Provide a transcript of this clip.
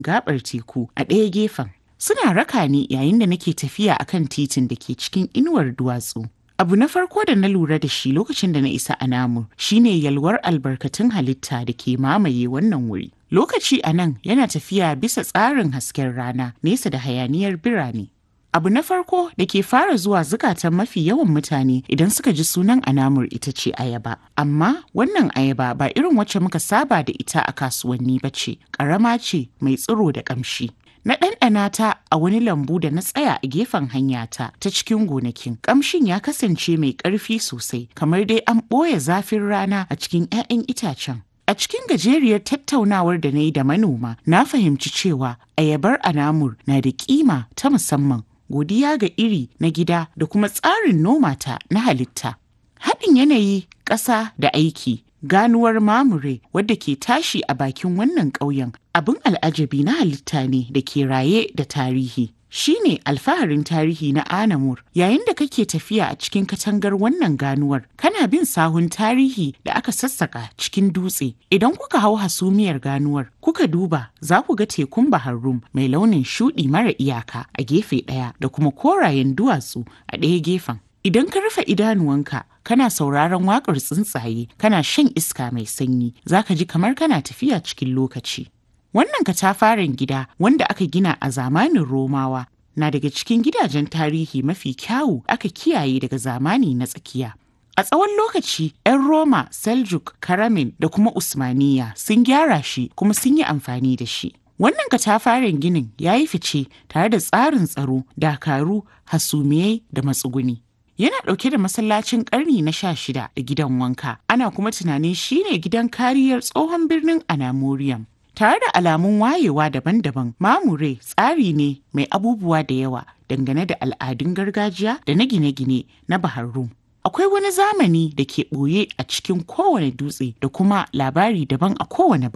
gabar teku a ɗaya gefen. Suna raka ni yayin da nake tafiya akan titin da ke cikin inuwar duwatsu. Abu na farko da na lura da shi lokacin da na isa Anamur shine yalwar albarkatun halitta da ke mamaye wannan wuri. Lokaci a nan yana tafiya bisa tsarin hasken rana nesa da hayaniyar birane. Abu na farko da ke fara zuwa zukatan mafi yawan mutane idan suka ji sunan Anamur ita ce ayaba. Amma wannan ayaba ba irin wacce muka saba da ita a kasuwanni ba ce, ƙarama ce mai tsiro da ƙamshi. Na ɗanɗana ta a wani lambu da na tsaya a gefen hanyata ta cikin gonakin. Ƙamshin ya kasance mai ƙarfi sosai, kamar dai an ɓoye zafin rana a cikin 'ya'yan itacen. A cikin gajeriyar tattaunawar da na yi da manoma, na fahimci cewa ayabar anamur na da kima ta musamman, godiya ga iri na gida da kuma tsarin noma ta na halitta. Haɗin yanayi, ƙasa da aiki ganuwar mamure wadda ke tashi a bakin wannan ƙauyen abin al'ajabi na halitta ne da ke raye da tarihi shine alfaharin tarihi na anamur yayin da kake tafiya a cikin katangar wannan ganuwar kana bin sahun tarihi da aka sassaka cikin dutse idan kuka hau hasumiyar ganuwar kuka duba za ku ga tekun bahar rum mai launin shuɗi mara iyaka a gefe ɗaya da kuma korayen duwatsu a ɗaya gefen Idan ka rufe idanuwanka kana sauraron waƙar tsuntsaye kana shan iska mai sanyi za ka ji kamar kana tafiya cikin lokaci. Wannan katafaren gida wanda aka gina a zamanin Romawa na daga cikin gidajen tarihi mafi kyawu aka kiyaye daga zamani na tsakiya. A tsawon lokaci, 'yan Roma, Seljuk, Karamin da kuma Usmaniya sun gyara shi kuma sun yi amfani da shi. Wannan katafaren ginin ya yi fice tare da tsarin tsaro, dakaru, hasumiyai da matsuguni. yana ɗauke da masallacin ƙarni na sha shida da gidan wanka ana kuma tunanin shine gidan kariyar tsohon birnin anamorium tare da alamun wayewa daban-daban mamure tsari ne mai abubuwa da yawa dangane da al'adun gargajiya da na gine-gine na bahar rum akwai wani zamani da ke ɓoye a cikin kowane dutse da kuma labari daban a kowane